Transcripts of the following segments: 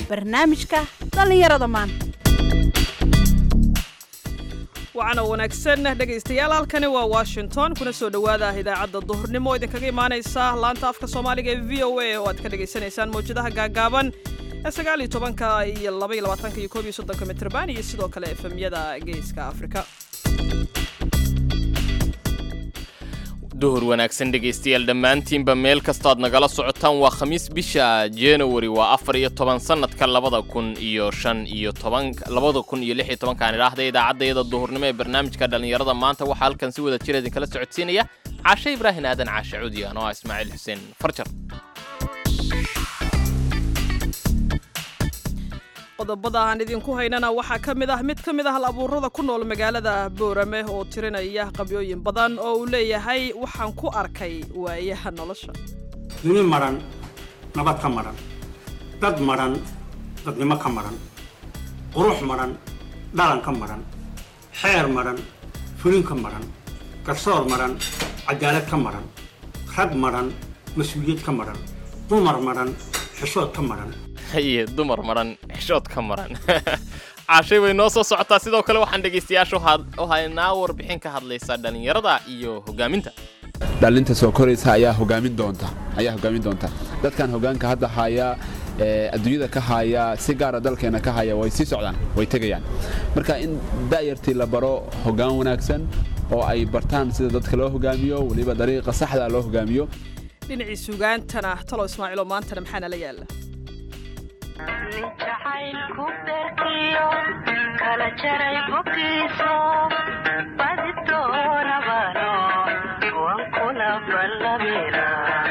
barnaamijka dhallinyarada maanta waxaana wanaagsan dhegaystayaal halkani waa washington kuna soo dhowaada idaacadda duhurnimo oo idinkaga imaanaysa laanta afka soomaaliga ee v o a oo aad ka dhagaysanaysaan mawjadaha gaagaaban ee sagaal iyo tobanka iyo laba iyo labaatanka iyo koob iyo soddonka mitrban iyo sidoo kale efemyada geeska afrika duhur wanaagsan dhegaystayaal dhammaantiinba meel kastoad nagala socotaan waa khamiis bisha january waa afar iyo toban sanadka labada kun iyo shan iyo toban labada kun iyo lix iyo tobankaan idhaahda idaacaddayada duhurnimo ee barnaamijka dhallinyarada maanta waxaa halkan si wada jir idinkala socodsiinaya caashe ibraahin aadan caashe cudiyan oo ah ismaaciil xuseen farjar qodobada aan idinku haynana waxaa ka mid ah mid ka mid ah hal abuurada ku nool magaalada boorame oo tirinaya qabyooyin badan oo uu leeyahay waxaan ku arkay waayaha nolosha duni madhan nabad ka madhan dad madhan dadnimo ka madhan qurux madhan dhalan ka madhan xeer madhan fulin ka madhan garsoor madhan cadaalad ka madhan rag madhan mas-uuliyad ka madhan dumar madhan xishood ka madhan haye dumar maran xishood ka maran caashay way noo soo socotaa sidoo kale waxaan dhegaystayaasha u haynaa warbixin ka hadlaysa dhallinyarada iyo hogaaminta dhalinta soo koraysa ayaa hogaamin doonta ayaa hogaamin doonta dadkan hogaanka hadda haya adduunyada ka haya si gaara dalkeena ka haya way sii socdaan way tegayaan marka in da'yartii la baro hogaan wanaagsan oo ay bartaan sida dadka loo hogaamiyo weliba dariiqa saxda loo hogaamiyo dhinacii sugaantana talo ismaaciilo maantana maxaa nala yaala jacaylku berkiyo kala jaray boggiiso badi doonabano wan kula ballamina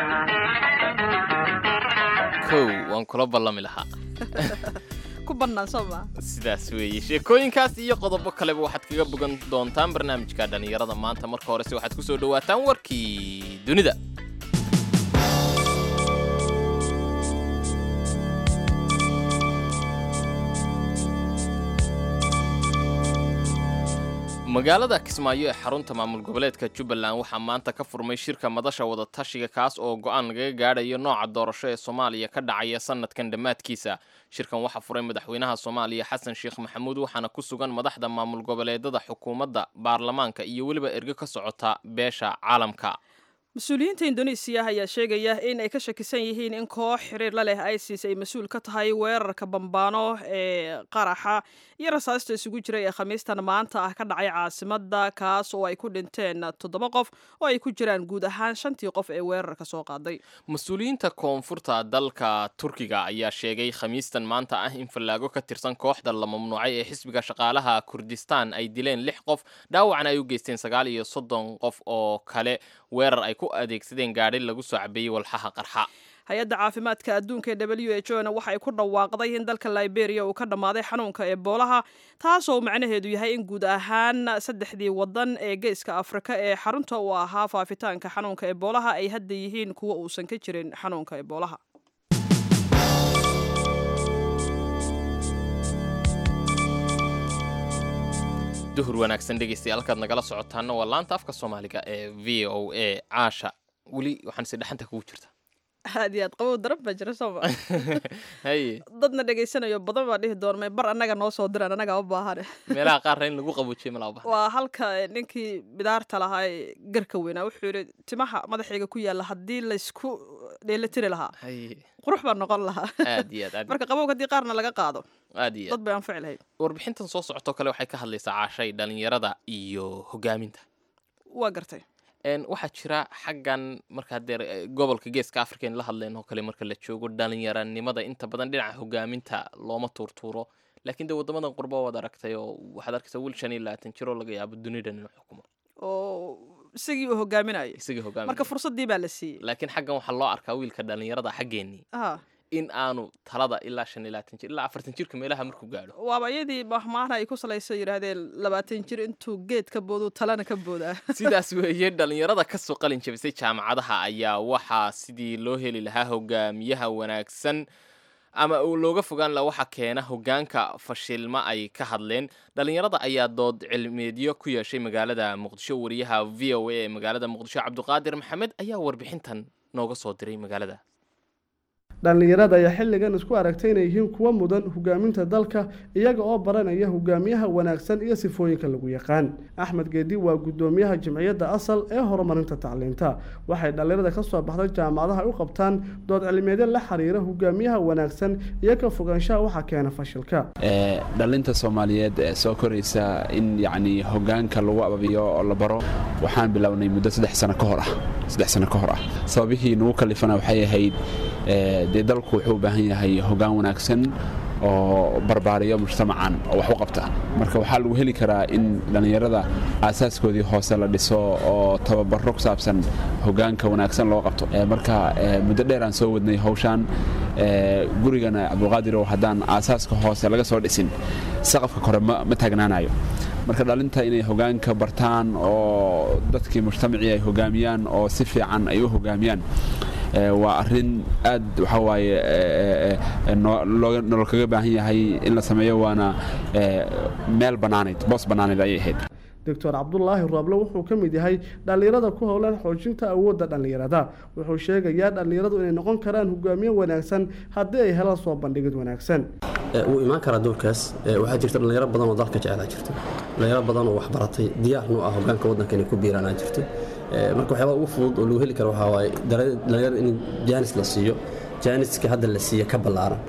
kow waan kula ballami lahaa ku bannaan soo maa sidaas weeye sheekooyinkaas iyo qodobo kaleba waxaad kaga bogan doontaan barnaamijka dhallinyarada maanta marka horese waxaad ku soo dhowaataan warkii dunida magaalada kismaayo ee xarunta maamul goboleedka jubbaland waxaa maanta ka furmay shirka madasha wadatashiga kaas oo go-aan lagaga gaadhayo nooca doorasho ee soomaaliya ka dhacaya sanadkan dhammaadkiisa shirkan waxaa furay madaxweynaha soomaaliya xasan sheekh maxamuud waxaana ku sugan madaxda maamul goboleedada xukuumadda baarlamaanka iyo weliba ergo ka socota beesha caalamka mas-uuliyiinta indonesiya ayaa sheegaya in ay ka shakisan yihiin in koox xiriir la leh isis ay mas-uul ka tahay weerarka bambaano ee qaraxa iyo rasaasta isugu jiray ee khamiistan maanta ah ka dhacay caasimada kaas oo ay ku dhinteen toddoba qof oo ay ku jiraan guud ahaan shantii qof ee weerarka soo qaaday mas-uuliyiinta koonfurta dalka turkiga ayaa sheegay khamiistan maanta ah in fallaago ka tirsan kooxda la mamnuucay ee xisbiga shaqaalaha kurdistaan ay dileen lix qof dhaawacna ay u geysteen sagaal iyo soddon qof oo kale weerar ay ku adeegsadeen gaadhi lagu soo cabeeyey walxaha qarxa hay-adda caafimaadka adduunka ee w h o na waxay ku dhawaaqday in dalka liberia uu ka dhammaaday xanuunka eboolaha taasoo macnaheedu yahay in guud ahaan saddexdii wadan ee geeska afrika ee xarunta uu ahaa faafitaanka xanuunka eboolaha ay hadda yihiin kuwa uusan ka jirin xanuunka eboolaha duhur wanaagsan dhegaystayaal halkaad nagala socotaana waa laanta afka soomaaliga ee v o a caasha weli waxaan si dhexanta kugu jirta aad iyo aad qabow daran baa jira sooma haye dadna dhegaysanayo badan baa dhihi doonmay bar annaga noo soo diran annagaa u baahane meelaha qaarna in lagu qabuujiyo malaa bahan waa halka ninkii bidaarta lahaa ee garka weynaa wuxuu yidhi timaha madaxayga ku yaalla haddii laysku dheelitiri lahaa haye qurux baa noqon lahaa aad iyo aad aad marka qabowga haddii qaarna laga qaado aad iyo dad aad bay anfici lahayd warbixintan soo socotoo kale waxay ka hadlaysaa caashay dhallinyarada iyo hogaaminta waa gartay n waxaa jira xaggan marka haddee gobolka geeska africa in la hadleen oo kale marka la joogo dhalinyaranimada inta badan dhinaca hogaaminta looma tuurtuuro laakiin dee waddamadan qurba waad aragtay oo waxaad arkaysaa wiil shan iyo labaatan jiroo laga yaabo dunidan inuu xukumo oo isagii uu hogaaminayo isagii hogaamin marka fursaddii baa la siiyey laakiin xaggan waxaa loo arkaa wiilka dhalinyarada xaggeenii ah in aanu talada ilaa shan iyo labaatan jir ilaa afartan jirka meelaha markuu gaadho waaba iyadii mahmaana ay ku salayso yidhaahdeen labaatan jir intuu geed ka booduu talana ka boodaa sidaas weeye dhalinyarada kasoo qalin jabisay jaamacadaha ayaa waxaa sidii loo heli lahaa hogaamiyaha wanaagsan ama uu looga fogaan laha waxa keena hogaanka fashilma ay ka hadleen dhalinyarada ayaa dood cilmeedyo ku yeeshay magaalada muqdisho wariyaha v o a ee magaalada muqdisho cabdiqaadir maxamed ayaa warbixintan nooga soo diray magaalada dhallinyarada ayaa xilligan isku aragtay inay yihiin kuwa mudan hogaaminta dalka iyaga oo baranaya hogaamiyaha wanaagsan iyo sifooyinka lagu yaqaan axmed geedi waa gudoomiyaha jimciyadda asal ee horumarinta tacliinta waxay dhallinyarada ka soo baxday jaamacadaha u qabtaan dood cilmiyeedyo la xiriira hogaamiyaha wanaagsan iyo ka fogaanshaha waxaa keena fashilka dhalinta soomaaliyeed ee soo koraysa in yacni hogaanka lagu ababiyo oo la baro waxaan bilownay muddo saddex sano ka hor ah saddex sano ka hor ah sababihii nagu kalifana waxay ahayd dee dalku wuxuu u baahan yahay hogaan wanaagsan oo barbaariyo mujtamacan oo wax u qabta marka waxaa lagu heli karaa in dhallinyarada aasaaskoodii hoose la dhiso oo tababaro ku saabsan hogaanka wanaagsan loo qabto marka muddo dheer aan soo wadnay hawshaan gurigana cabdulqaadirow haddaan aasaaska hoose laga soo dhisin saqafka kore ma taagnaanayo marka dhalinta inay hogaanka bartaan oo dadkii mujtamacii ay hogaamiyaan oo si fiican ay u hogaamiyaan waa arin aad waxaa waaye nolol kaga baahan yahay in la sameeyo waana meel bannaanayd boos bannaanayd ayay ahayd doctor cabdulaahi rooble wuxuu ka mid yahay dhallinyarada ku howlan xoojinta awoodda dhallinyarada wuxuu sheegayaa dhallinyaradu inay noqon karaan hogaamiye wanaagsan haddii ay helaan soo bandhigid wanaagsan wuu imaan karaa doorkaas waxaa jirta dhallinyaro badan oo dalka jecelaa jirto dhallinyaro badan oo waxbaratay diyaarnu ah hogaanka waddanka inay ku biiraanaa jirto marka waxyaabaa ugu fudud oo lagu heli karo waxaa waaye dhallinyarada in jaanis la siiyo jaaniska hadda la siiya ka ballaaran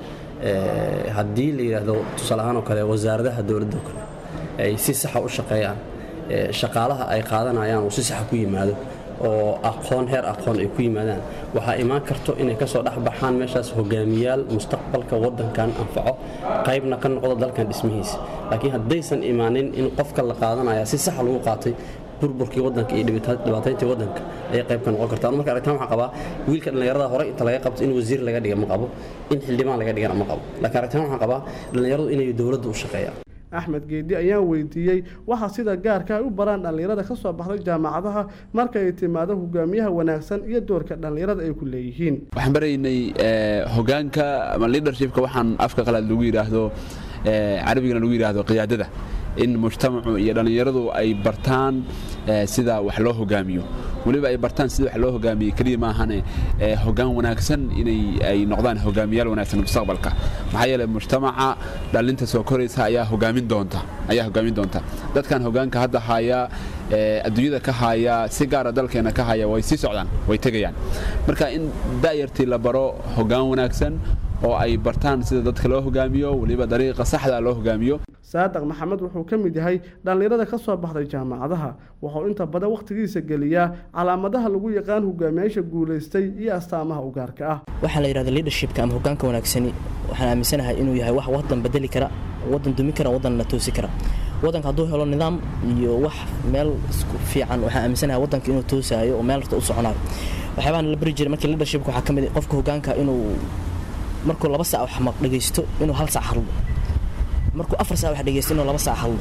haddii la yidhaahdo tusaale ahaan oo kale wasaaradaha dowladda oo kale ay si saxa u shaqeeyaan shaqaalaha ay qaadanayaan uu si saxa ku yimaado oo aqoon heer aqoon ay ku yimaadaan waxaa imaan karto inay ka soo dhex baxaan meeshaas hogaamiyaal mustaqbalka waddankan anfaco qaybna ka noqdo dalkan dhismihiisa laakiin haddaysan imaanin in qofka la qaadanaya si saxa lagu qaatay burburkii wadanka iyo dhibaatayntii wadanka ayay qayb ka noqon kartaa marka aragtaan waxaan qabaa wiilka dhallinyarada hore inta laga qabto in wasiir laga dhiga ma qabo in xildhibaan laga dhigana ma qabo laakiin aragtaan waxaan qabaa dhallinyaradu inay dowladda u shaqeeyaan axmed geedi ayaan weydiiyey waxaa sida gaarka ay u baraan dhallinyarada ka soo baxday jaamacadaha marka ay timaado hogaamiyaha wanaagsan iyo doorka dhallinyarada ay ku leeyihiin waxaan baraynay hogaanka ama leadershipka waxaan afka qalaad lagu yidhaahdo carabigana lagu yidhaahdo qiyaadada in mujtamacu iyo dhallinyaradu ay bartaan sida wax loo hogaamiyo weliba ay bartaan sida wax loo hogaamiye keliya maahane hogaan wanaagsan inay ay noqdaan hogaamiyaal wanaagsan mustaqbalka maxaa yeelay mujtamaca dhalinta soo koraysa ayaa hogaamin doonta ayaa hogaamin doonta dadkan hogaanka hadda haya adduunyada ka haya si gaara dalkeena ka haya way sii socdaan way tegayaan marka in da'yartii la baro hogaan wanaagsan oo ay bartaan sida dadka loo hogaamiyo weliba dariiqa saxda loo hogaamiyo saadaq maxamed wuxuu ka mid yahay dhallinyarada ka soo baxday jaamacadaha wuxuu inta badan wakhtigiisa geliyaa calaamadaha lagu yaqaan hogaamiyaasha guulaystay iyo astaamaha u gaarka ah waxaa la yidhahda leadershipka ama hogaanka wanaagsani waxaan aaminsanahay inuu yahay wax waddan bedeli kara waddan dumi kara waddanna toosi kara waddanka hadduu helo nidaam iyo wax meel isku fiican waxaan aaminsanahay waddanka inuu toosaayo oo meel rata u soconayo waxyaabahan la bari jiray markii leadershipka waxaa ka mid qofka hogaanka inuu markuu laba sac wax maq dhegaysto inuu hal sac hadlo markuu afar sac wax dhegaysto inuu laba sac hadlo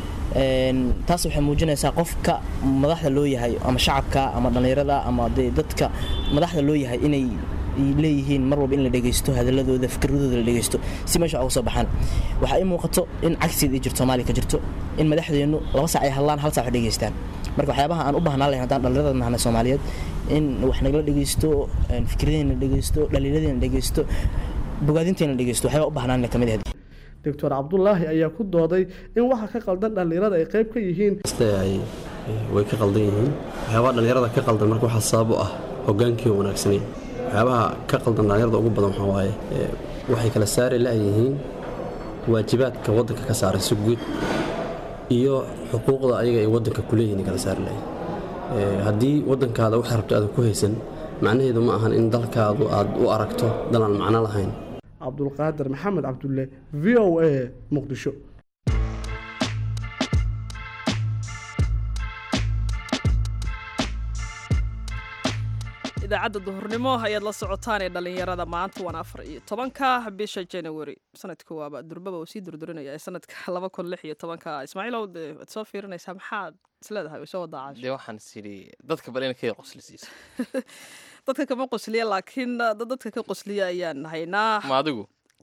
taas waxay muujinaysaa qofka madaxda loo yahay ama shacabka ama dhallinyarada ama dee dadka madaxda loo yahay inay leeyihiin mar walba in la dhegaysto hadaladooda fikradooda la dhegaysto si meesha uga soo baxaan waxaa ii muuqato in cagsiid ay jirto soomaaliya ka jirto in madaxdeennu laba sac ay hadlaan hal sac wax dhegaystaan marka waxyaabaha aan u baahnaan lahayn haddaan dhallinyarada nahnay soomaaliyeed in wax nagala dhegaysto fikradeena dhegaysto dhaliiladeena dhegaysto bogaadinteena dhegaysto waxyaabaa u baahnaan ka mid ahayd doctor cabdulaahi ayaa ku dooday in waxa ka qaldan dhallinyarada ay qayb ka yihiin way ka qaldan yihiin waxyaabaha dhallinyarada ka qaldan marka waxaa sabab u ah hogaankii wanaagsanayn waxyaabaha ka qaldan dhallinyarada ugu badan waxaa waaye waxay kala saari la'yihiin waajibaadka waddanka ka saaran si guud iyo xuquuqda ayaga ay waddanka ku leeyihiin kala saari la'yihiin haddii waddankaada waxay rabto aadan ku haysan macnaheedu ma ahan in dalkaadu aad u aragto dal aan macno lahayn cabdulqaadir maxamed cabdulle v o a muqdisho idaacadda duhurnimo ayaad la socotaan ee dhallinyarada maanta waana afar iyo tobanka bisha january sanadka waaba durbaba uu sii durdurinaya ee sanadka laba kun lix iyo tobanka ismaaciilow dee waad soo fiirinaysaa maxaad isleedahay way soo wadaacaasho dee waxaan sidhi dadka bal ina ka qosli siisa dadka kama qosliya laakiin dad dadka ka qosliya ayaan haynaa ma adigu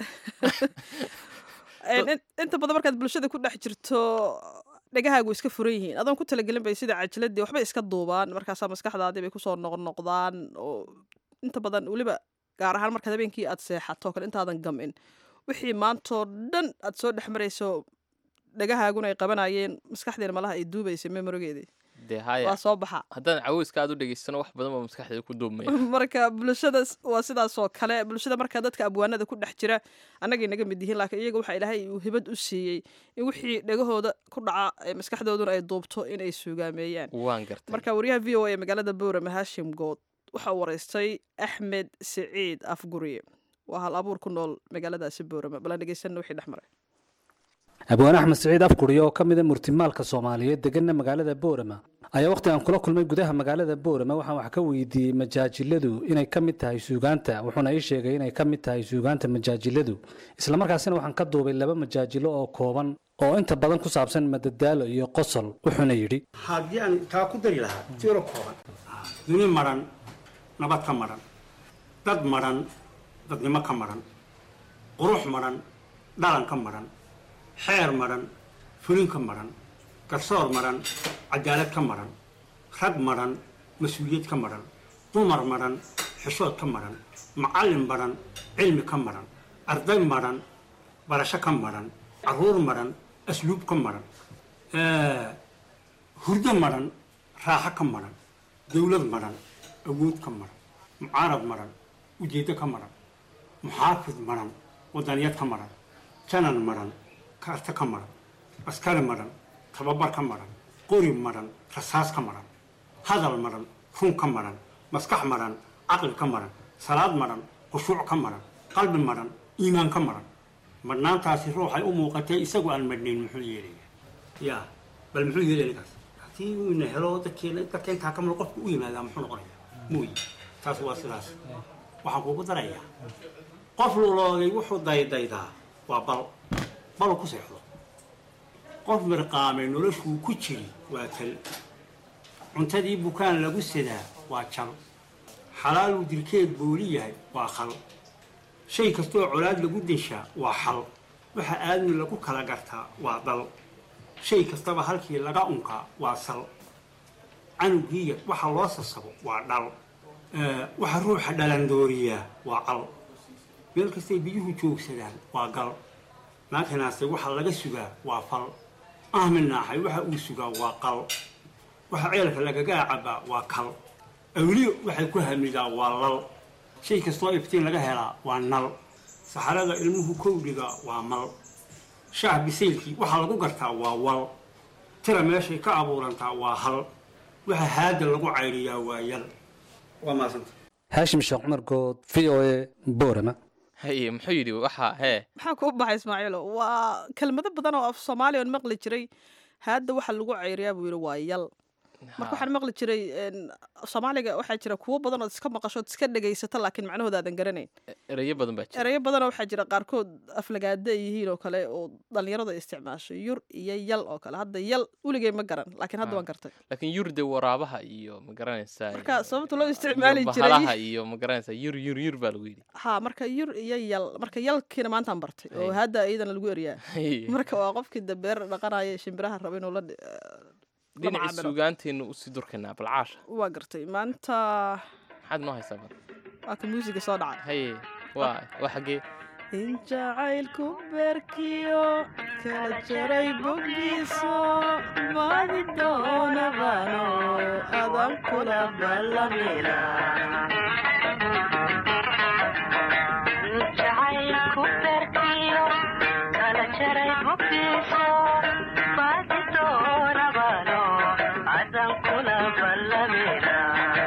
inta badan markaad bulshada ku dhex jirto dhegahaagu iska furan yihiin adoon ku talagelin bay sida cajiladii waxbay iska duubaan markaasaa maskaxdaadii bay kusoo noqnoqdaan oo inta badan weliba gaar ahaan markaad habeenkii aad seexato kale intaadan gamin wixii maantoo dhan aad soo dhex marayso dhagahaaguna ay qabanayeen maskaxdeena malaha ay duubaysay memorigeedii dee haya waa soo baxa haddaan caweyska aad u dhegaystano wax badan baa maskaxdeeda ku duubmaya marka bulshada waa sidaasoo kale bulshada marka dadka abwaanada ku dhex jira annagay naga mid yihiin laakiin iyaga waxaa ilaahay uu hibad u siiyey in wixii dhagahooda ku dhaca ee maskaxdooduna ay duubto inay suugaameeyaan waan gartay marka wariyaha v o a ee magaalada boorame haashim good waxa uu waraystay axmed siciid afguriye waa hal abuur ku nool magaaladaasi boorame balan dhegeysanna wixii dhex maray abwaan axmed siciid afguriye oo ka mida murtimaalka soomaaliyeed deganna magaalada boorama ayaa wakhti aan kula kulmay gudaha magaalada boorama waxaan wax ka weydiiyey majaajiladu inay ka mid tahay suugaanta wuxuuna ii sheegay inay ka mid tahay suugaanta majaajiladu islamarkaasina waxaan ka duubay laba majaajilo oo kooban oo inta badan ku saabsan madadaalo iyo qosol wuxuuna yidhi haddii aan taa ku dari lahaa tiro kooban duni maran nabad ka maran dad maran dadnimo ka maran qurux maran dhalan ka maran xeer maran fulin ka maran garsoor maran cadaalad ka maran rag maran mas-uuliyad ka maran dumar maran xishood ka maran macallin maran cilmi ka maran arday maran barasho ka maran caruur maran asluub ka maran hurdo maran raaxo ka maran dowlad maran awood ka maran mucaarad maran ujeeddo ka maran muxaafid maran wadaniyad ka maran janan maran karta ka maran askari maran tababar ka maran qori maran rasaas ka maran hadal maran run ka maran maskax maran caqli ka maran salaad maran khushuuc ka maran qalbi maran iimaan ka maran marnaantaasi ruuxay u muuqatay isagu aan madhnayn muxuu yeelaya ya bal muxuu yeelaya ninkaas haddii uu ina helo dadkeena dadka intaa ka mid qofku u yimaadaa muxuu noqonaya muuyi taas waa sidaas waxaan kuugu darayaa qof luloogay wuxuu daydaydaa waa bal balu ku seexdo qof mirqaamay noloshuu ku jiri waa tal cuntadii bukaan lagu sadaa waa jal xalaaluu dilkeed booli yahay waa khal shay kastooo colaad lagu deshaa waa xal waxa aadmi lagu kala gartaa waa dal shay kastaba halkii laga unkaa waa sal canugiiya waxa loo sasabo waa dhal waxa ruuxa dhalandooriyaa waa cal meel kastay biyuhu joogsadaan waa gal naakanaase waxa laga sugaa waa fal ahmin naaxay waxa uu sugaa waa qal waxa ceelka lagagaa cabaa waa kal awliyo waxay ku hamidaa waa lal shay kastoo iftiin laga helaa waa nal saxarada ilmuhu kowdhiga waa mal shaah bisaylkii waxaa lagu gartaa waa wal tira meeshay ka abuurantaa waa hal waxa haada lagu cayriyaa waa yal waa maasanta haashim sheekh cumar good v o a boorama haye muxuu yidhi waxa hee maxaa kuu baxay ismaaciilo waa kelmado badan oo af soomaaliya on maqli jiray hadda waxa lagu ceyriyaa buu yidhi waa yal marka waxaan maqli jiray soomaaliga waxaa jira kuwo badan ood iska maqasho ood iska dhegaysato laakiin macnahooda aadan garanayn ereyo badan baa jira ereyo badanoo waxaa jira qaarkood aflagaada ay yihiin oo kale oo dhalinyaradu ay isticmaasho yur iyo yal oo kale hadda yal weligay ma garan laakiin hadda waan gartay laakiin yurde waraabaha iyo ma garanaysaa marka sababta loo isticmaali iyo jiray bahalaha iyo ma garanaysaa yur yur yur baa lagu yidhi ha marka yur iyo yal marka yalkiina maantaan bartay oo Hay. hadda iyadana lagu eriyaa Haye. marka waa qofkii dabeer dhaqanaya ee shimbiraha raba inuu la dhi- la dhinacii macaamilo. suugaanteenna usii durkaynaa balcaasha waa gartay maanta maxaad noo haysaa bal waa ka muusiga soo dhacay haye waa waa xaggee in jacaylku beerkiyo kala jaray boggiiso baadi doonabano adan kula ballamina jacaylku beerkiyo kala jaray boggiiso baadi doonabano adan kula ballamina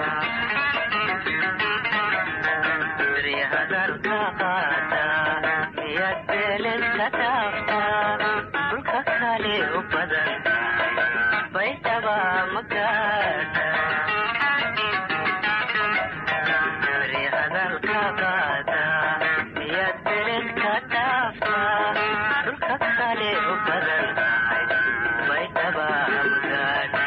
beri hadalka qaata miyad beeled ka taafta dhulka kale u badan baydhaba magaata beri hadalka qaata miyad beeled ka taafta dhulka kale u badan baydhaba magaata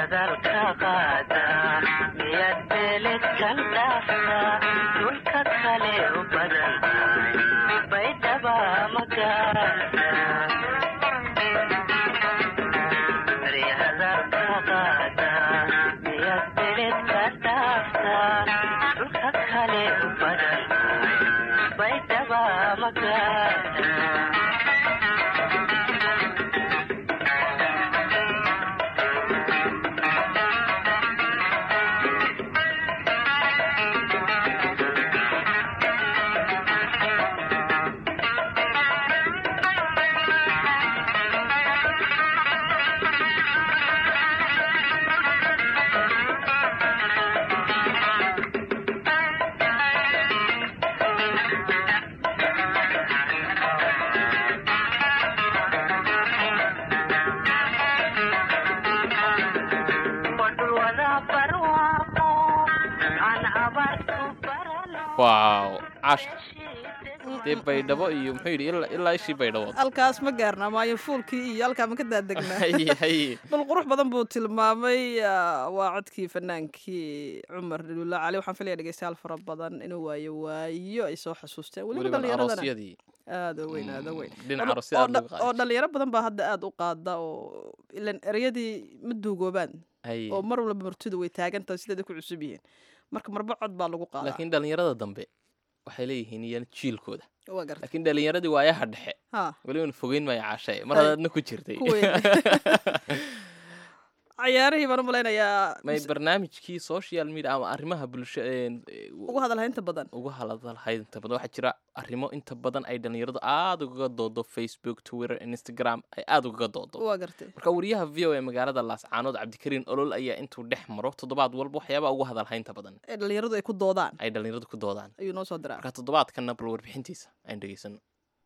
hadalka qaada miyaad beledkan dhaafta dhulka kale u badan tahay baydhaba magaada Bari hadalka qaada miyaad beledka dhaafta dhulka kale u badan tahay baydhaba magaada waaw caasha dee baydhabo iyo muxuu yidhi ilaa- ilaa ishii baydhabood halkaas ma gaarna maayo fuulkii iyo halkaa ma ka daadegnaa haye haye dhul qurux badan buu tilmaamay ah, waa codkii fanaankii cumar dhululla cali waxaan filaya dhegeystayaal fara badan inuu waayo waayo ay soo xasuusteen weliba weliba dhallinyaradana aroosyadii aada u weyn aada u weyn dhinaca oo- aroosyada oo aad dha- looga qaadi oo dhalinyaro badan baa hadda aada u qaada oo ilan ereyadii ma duugoobaan haye oo mar walba martidu way taagan tahay sideeda ku cusub yihiin marka marba cod baa lagu qaadaa laakiin dhallinyarada dambe waxay leeyihiin iyana jiilkooda waa garta laakiin dhallinyaradii waayaha dhexe ha weliban fogeyn maayo caashaye mar Hay. hadaadna ku jirtay ku weyn cayaarihii baan u malaynayaa may barnaamijkii social media ama arrimaha bulsho een, ee, ugu hadalha inta badan uga hadalhayd inta badan waxaa jira arrimo inta badan ay dhallinyaradu aada ugaga doodo facebook twitter instagram ay aada ugaga doodo waa gartay marka wariyaha v o e magaalada laascaanood cabdikariin olol ayaa intuu dhex maro toddobaad walba waxyaabaa ugu hadalhaynta badan ee dhalinyaradu ay ku doodaan ay dhallinyaradu ku doodaan ayuu noo soo diraa marka toddobaadkanna bal warbixintiisa aynu dhegeysano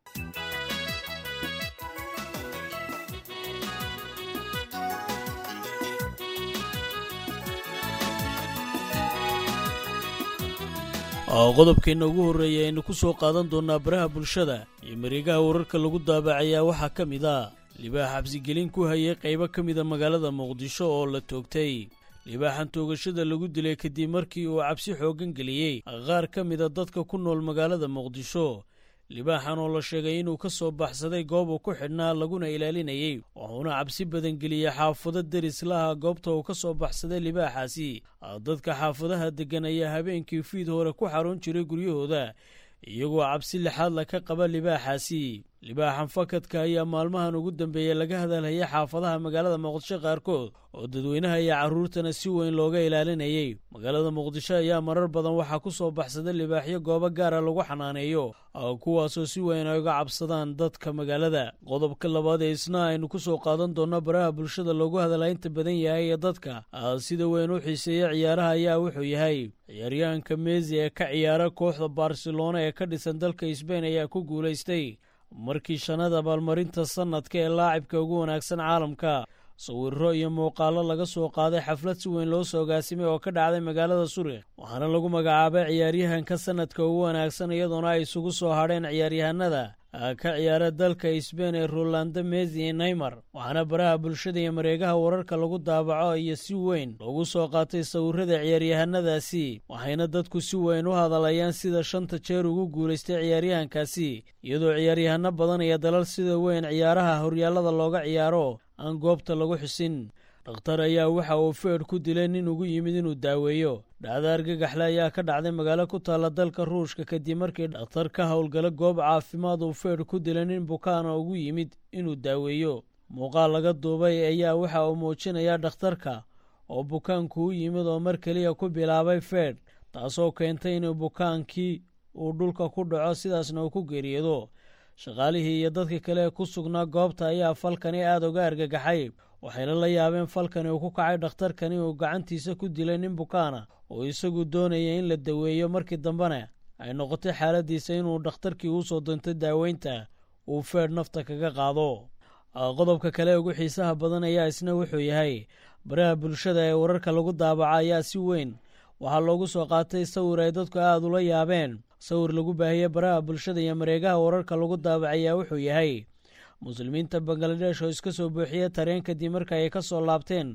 oo qodobkeenna ugu horreeya aynu ku soo qaadan doonnaa baraha bulshada iyo mareegaha wararka lagu daabacayaa waxaa ka mid ah libaax xabsigelin ku hayay qaybo ka mida magaalada muqdisho oo la toogtay libaaxan toogashada lagu dilay kadib markii uu cabsi xooggan geliyey qaar ka mida dadka ku nool magaalada muqdisho libaaxan oo la sheegay inuu ka soo baxsaday goob uu ku xidhnaa laguna ilaalinayey wuxuuna cabsi badan geliyey xaafado deris laha goobta uu ka soo baxsaday libaaxaasi dadka xaafadaha deggan ayaa habeenkii fiid hore ku xarun jiray guryahooda iyagoo cabsi lixaadla ka qaba libaaxaasi libaaxan fakadka ayaa maalmahan ugu dambeeyey laga hadalhayay xaafadaha magaalada muqdisho qaarkood oo dadweynaha iyo carruurtana si weyn looga ilaalinayey magaalada muqdisho ayaa marar badan waxaa ku soo baxsaday libaaxyo goobo gaara lagu xanaaneeyo kuwaasoo si weyn ay uga cabsadaan dadka magaalada qodobka labaad ee isna aynu ku soo qaadan doonno baraha bulshada loogu hadalaynta badan yahay ee dadka sida weyn u xiiseeya ciyaaraha ayaa wuxuu yahay ciyaaryahanka mesi ee ka ciyaara kooxda barcelona ee ka dhisan dalka sbain ayaa ku guulaystay markii shannada abaalmarinta sannadka ee laacibka ugu wanaagsan caalamka sawirro iyo muuqaallo laga soo qaaday xaflad si weyn loo soo gaasimay oo ka dhacday magaalada surikh waxaana lagu magacaabay ciyaaryahanka sannadka ugu wanaagsan iyadoona ay isugu soo hadheen ciyaaryahanada ka ciyaara dalka sbain ee rolando mesi iyo neymar waxaana baraha bulshada iyo mareegaha wararka lagu daabaco iyo si weyn loogu soo qaatay sawirrada ciyaaryahanadaasi waxayna dadku si weyn u hadalayaan sida shanta jeer ugu guulaystay ciyaaryahankaasi iyadoo ciyaaryahano badan iyo dalal sida weyn ciyaaraha horyaallada looga ciyaaro aan goobta lagu xusin dhakhtar ayaa waxa uu feedh ku dilay nin ugu yimid inuu daaweeyo dhacda argagaxle ayaa ka dhacday magaalo ku taalla dalka ruushka kadib markii dhakhtar ka howlgala goob caafimaad uu feedh ku dilay nin bukaana ugu yimid inuu daaweeyo muuqaal laga duubay ayaa waxa uu muujinayaa dhakhtarka oo bukaanku u yimid oo mar keliya ku bilaabay feedh taasoo keentay inuu bukaankii uu dhulka ku dhaco sidaasna uu ku geeriyoodo shaqaalihii iyo dadka kale ee ku sugnaa goobta ayaa falkani aada uga argagaxay waxayna la yaabeen falkani uu ku kacay dhakhtarkani uu gacantiisa ku dilay nin bukaana oo isagu doonaya in la daweeyo markii dambena ay noqotay xaaladiisa inuu dhakhtarkii uu soo doontay daaweynta uu feedh nafta kaga qaado qodobka kale ugu xiisaha badan ayaa isna wuxuu yahay baraha bulshada ee wararka lagu daabaca ayaa si weyn waxaa loogu soo qaatay sawir ay dadku aada ula yaabeen sawir lagu baahiyey baraha bulshada iyo mareegaha wararka lagu daabacayaa wuxuu yahay muslimiinta bangaladesh oo iska soo buuxiyey tareen kadib marka ay ka soo laabteen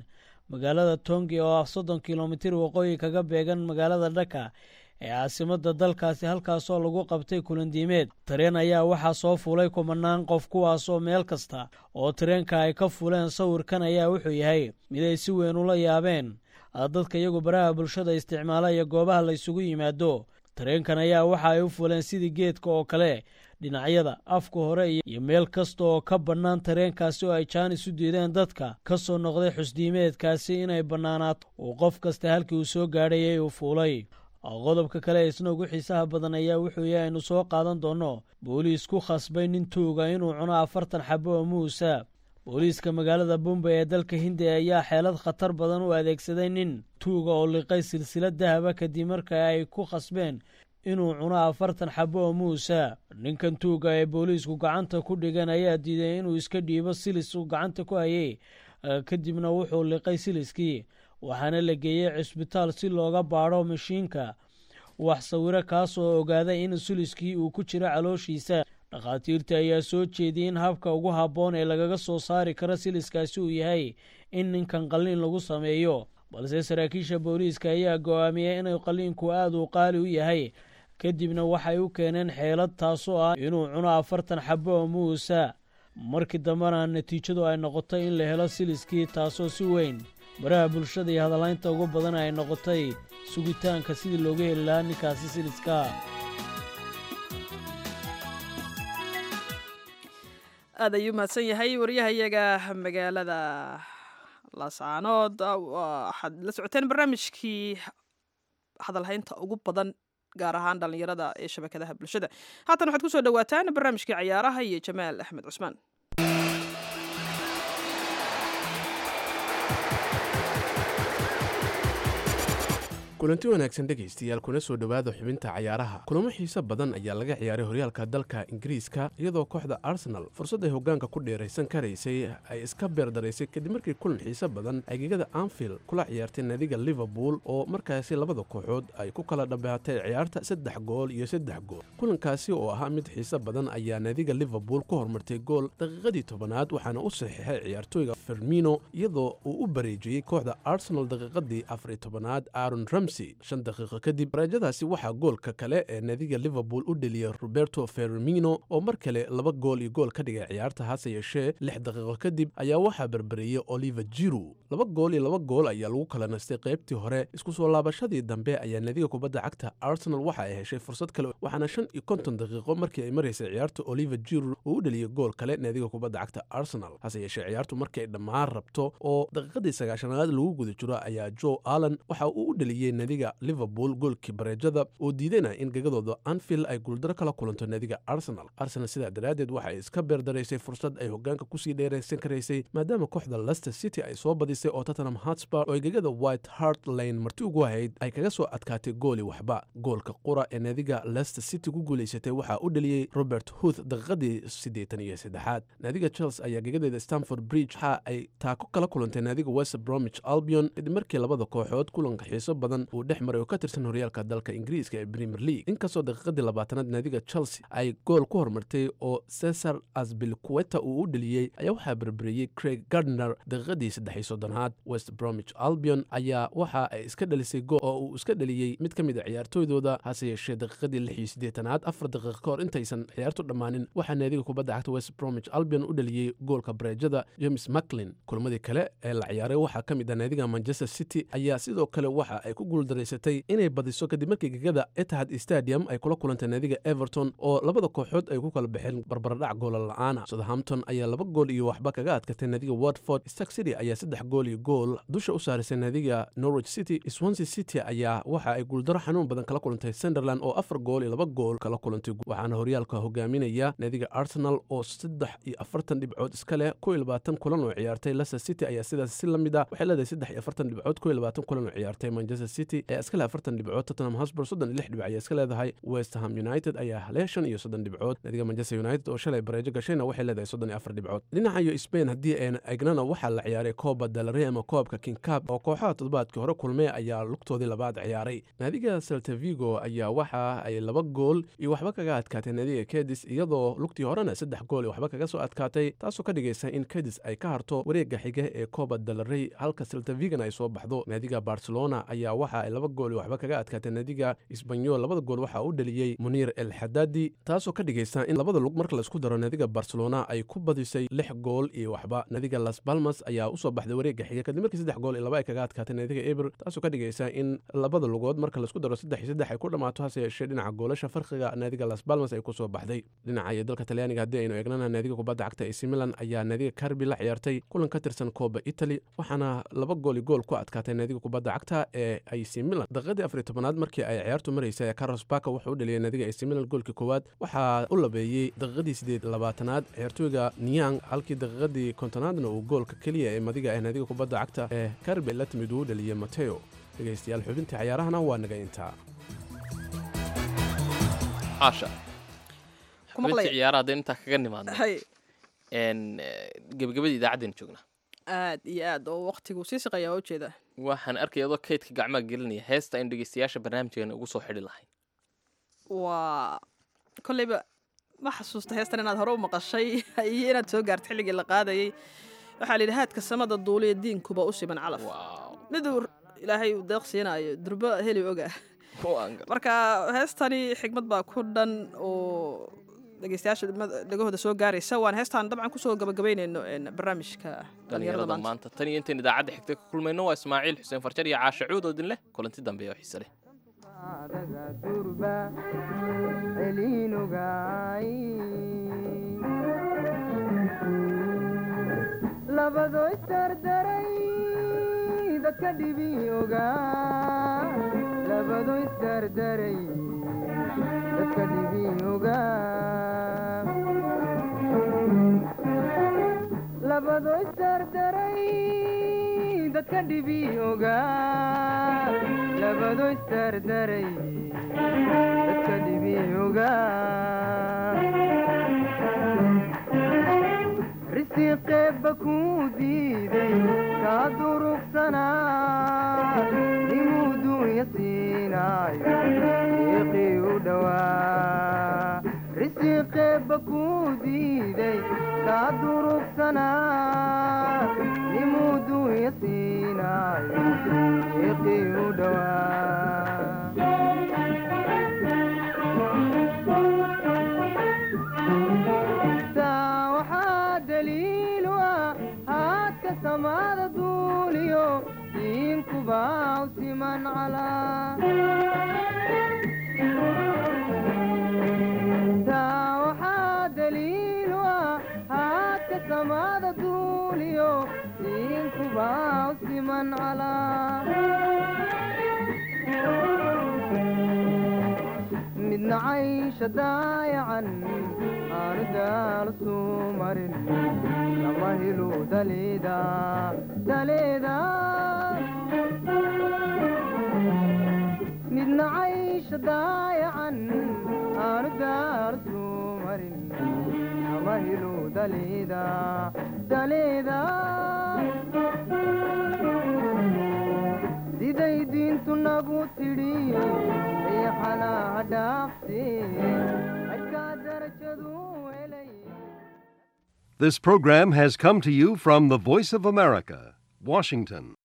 magaalada tongi oo ah soddon kilomitir waqooyi kaga beegan magaalada dhaka ee caasimadda dalkaasi halkaasoo lagu qabtay kulandiimeed tareen ayaa waxaa soo fuulay kumanaan qof kuwaasoo meel kasta oo tareenka ay ka fuuleen sawirkan ayaa wuxuu yahay mid ay si weyn ula yaabeen dadka iyagu baraha bulshada isticmaala iyo goobaha la ysugu yimaado tareenkan ayaa waxa ay u fuuleen sidii geedka oo kale dhinacyada afka hore iyo meel kasta oo ka bannaan tareenkaasi oo ay jaanis u diideen dadka ka soo noqday xusdiimeedkaasi inay bannaanaato uu qof kasta halkii uu soo gaadhayay uu fuulay qodobka kale isna ugu xiisaha badan ayaa wuxuu yahay aynu soo qaadan doonno booliis ku khasbay nin tuuga inuu cuno afartan xabo oo muusa booliiska magaalada bumbay ee dalka hindiya ayaa xeelad khatar badan u adeegsaday nin tuuga oo liqay silsilad dahaba kadib marka ay ku khasbeen inuu cuno afartan xabo oo muusa ninkan tuuga ee booliisku gacanta ku dhigan ayaa diiday inuu iska dhiibo silis uu gacanta ku hayay kadibna wuxuu liqay siliskii waxaana la geeyey cisbitaal si looga baadho mashiinka wax sawiro kaasoo ogaaday in suliskii uu ku jiro calooshiisa dhakhaatiirta ayaa soo jeediyey in habka ugu habboon ee lagaga soo saari karo siliskaasi uu yahay in ninkan qalliin lagu sameeyo balse saraakiisha booliiska ayaa go-aamiyey inuu qalliinku aad uu qaali u yahay kadibna waxay u keeneen xeelad taasoo ah inuu cuno afartan xabo oo muusa markii dambena natiijadu ay noqotay in la helo siliskii taasoo si weyn baraha bulshada iyo hadalaynta ugu badan ay noqotay sugitaanka sidii looga heli lahaa ninkaasi siliska aad ayuu mahadsan yahay waryahayaga magaalada laascaanood waxaad la socoteen barnaamijkii hadalhaynta ugu badan gaar ahaan dhallinyarada ee shabakadaha bulshada haatan waxaad ku soo dhowaataan barnaamijkii cayaaraha iyo jamaal axmed cusmaan kulanti wanaagsan dhegaystayaal kuna soo dhowaada xubinta cayaaraha kulamo xiise badan ayaa laga ciyaaray horyaalka dalka ingiriiska iyadoo kooxda arsenal fursad ay hogaanka ku dheeraysan karaysay ay iska beerdaraysay kadib markii kulan xiise badan ay gegada anfield kula ciyaartay naadiga liverpool oo markaasi labada kooxood ay ku kala dhambaatay ciyaarta saddex gool iyo saddex gool kulankaasi oo ahaa mid xiise badan ayaa naadiga liverpool ku hormartay gool daqiiqadii tobanaad waxaana u saxiixay ciyaartooyga fermino iyadoo uu u bareejiyey kooxda arsenal daqiiqadii afariy tobanaad aaron ram shan daqiiqo kadib raajadaasi waxaa goolka kale ee naadiga liverpool u dheliyey roberto fermino oo mar kale laba gool iyo gool ka dhigay ciyaarta hase yeeshee lix daqiiqo kadib ayaa waxaa berberiyey oliver jiru laba gool iyo laba gool ayaa lagu kala nastay qaybtii hore isku soo laabashadii dambe ayaa naadiga kubadda cagta arsenal waxa ay heshay fursad kale waxaana shan iyo konton daqiiqo markii ay maraysay ciyaarta oliver jiru uu u dheliyey gool kale naadiga kubadda cagta arsenal hase yeeshee ciyaartu markii ay dhammaan rabto oo daqiiqadii sagaashanaad lagu guda jiro ayaa joe allen waxa uu u dheliyey naadiga liverpool goolkii bareejada oo diidayna in gegadooda anfield ay guuldaro kala kulanto naadiga arsenal arsenal sidaa daraaddeed waxa ay iska beerdaraysay fursad ay hogaanka kusii dheeraysan karaysay maadaama kooxda lester city ay soo badisay oo tottenham hotspur oo ay gegada white hart lane marti ugu ahayd ay kaga soo adkaatay gooli waxba goolka qura ee naadiga lester city ku guulaysatay waxaa u dheliyey robert huth daqiiqadii siddeetan iyo saddexaad naadiga chelsea ayaa gegadeeda stamford bridge waxa ay taako kala kulantay naadiga west bromwich albion kadib markii labada kooxood kulanka xiiso badan uu dhex maray oo ka tirsan horyaalka dalka ingiriiska ee premier league inkastoo daqiiqadii labaatanaad naadiga chelsea ay gool ku hormartay oo cesar asbilqueta uu u dheliyey ayaa waxaa berberiyey craig gardner daqiiqadii saddexi soddonaad west bromwich albion ayaa waxa ay iska dhalisay gool oo uu iska dheliyey mid ka mid a ciyaartooydooda hase yeeshee daqiiqadii lix iyo siddeetanaad afar daqiiq ka hor intaysan ciyaartu dhammaanin waxaa naadiga kubadda cagta west bromwich albion u dheliyey goolka bareejada james macklin kulmadii kale ee la ciyaaray waxaa ka mid ah naadiga manchester city ayaa sidoo kale waxa ay ku guuldaraysatay inay badiso kadib markii gegada etihad stadium ay kula kulantay naadiga everton oo labada kooxood ay ku kala baxeen barbardhac goola la-aana southampton ayaa laba gool iyo waxba kaga adkatay naadiga watford stark city ayaa saddex gool iyo gool dusha u saarisay naadiga norwich city swansea city ayaa waxa ay guuldaro xanuun badan kala kulantay sunderland oo afar gool iyo laba gool kala kulantay waxaana horyaalka hogaaminaya naadiga arsenal oo saddex iyo afartan dhibcood iska leh kow iyo labaatan kulan oo ciyaartay leicester city ayaa sidaas si la mid ah waxay leedahay saddex iyo afartan dhibcood kow iyo labaatan kulan oo ciyaartay manchester city city ayaa iska leh afartan dhibcood tottenham hosbur soddon iyo lix dhibic ayaa iska leedahay west ham united ayaa leh shan iyo soddon dhibcood naadiga manchester united oo shalay bareejo gashayna waxay leedahay soddon iyo afar dhibcood dhinaca iyo spain haddii ayna egnana waxaa la ciyaaray kooba dalare ama koobka king cab oo kooxaha toddobaadkii hore kulmay ayaa lugtoodii labaad ciyaaray naadiga saltavigo ayaa waxa ay laba gool iyo waxba kaga adkaatay naadiga kedis iyadoo lugtii horena saddex gool iyo waxba kaga soo adkaatay taasoo ka dhigaysa in kedis ay ka harto wareega xiga ee kooba dalarey halka saltavigan ay soo baxdo naadiga barcelona ayaa waxa ay laba gool iyo waxba kaga adkaatay naadiga isbanyol labada gool waxaa u dhaliyey muniir el xadaadi taasoo ka dhigaysa in labada lug marka laisku daro naadiga barcelona ay ku badisay lix gool iyo waxba naadiga las balmas ayaa usoo baxday wareega xiga kadib markii saddex gool iyo laba ay kaga adkaatay naadiga eber taasoo ka dhigaysa in labada lugood marka laisku daro saddex iyo saddex ay ku dhammaato hase yeeshee dhinaca goolasha farqiga naadiga las balmas ay kusoo baxday dhinaca iyo dalka talyaaniga haddii aynu eegnana naadiga kubadda cagta ac milan ayaa naadiga karbi la ciyaartay kulan ka tirsan kooba italy waxaana laba gooli gool ku adkaatay naadiga kubadda cagta ee ac milan daqiiqadii afariy tobanaad markii ay ciyaartu maraysay carlos baka wuxuu u dhaliyay naadiga ac milan goolkii koowaad waxaa u labeeyey daqiiqadii sideed labaatanaad ciyaartooyga niyang halkii daqiiqadii kontonaadna uu goolka keliya ee madiga ee naadiga kubadda cagta ee karbi la timid uu u dhaliyey mateo dhegaystayaal xubintii cayaarahana waa naga intaa caasha Kuma xubintii maqlaya. ciyaaraha haddaynu intaa kaga nimaadno hay n gebagabadii idaacaddeen joognaa aad iyo aad oo waqtigu sii siqayaa waa ujeeda waxaan arkaya adoo kaydka gacmaha gelinaya heesta aynu dhegeystayaasha barnaamijkeena ugu soo xidhi lahayn waa kolleyba ma xasuusta heestan inaad hore u maqashay iyo inaad soo gaarta xilligii la qaadayay waxaa la yidhi haadka samada duuliya diinkuba u siman calaf miduu ilaahay uu deeq siinaayo durbo heli oga marka heestani xigmad baa ku dhan oo dhegeystayaasha dhimad- dhegahooda soo gaaraysa waan heestaan dabcan kusoo gabagabaynayno een, barnaamijka dhalinyarada dhalinyarada maanta maanta tan iyo intayn idaacadda xigta ka kulmayno waa ismaaciil xuseen farjar iyo caashe cuud oo idin leh kulanti dambe oo xiise leh labado isdardaray dadka dhibi ogaa labado isdardaray dadka dhibi ogaa labado isdardaray dadka dhibi ogaa labado isdardaray dadka dhibi ogaa risiqeebba kuu diiday kaa durugsanaa nimuu duunya siinaayo iiqii u dhowaa risiqeebba kuu diiday kaa durugsanaa nimuu duunya siinaayo iiqii u dhowaa taa waxaa daliilu ah haadka samaada duuliyo diinkuba u siman calaa taa waxaa daliilu ah haadka samaada duuliyo diinkuba u siman calaa midna caysha daayacan aanu daal suu marin lama helu daleeda daleeda midna caysha daayacan aanu daal suu marin lama helu daleeda daleeda siday diintu nagu tidhi riixana ha dhaafte adkaa darajadu helay This program has come to you from the Voice of America, Washington.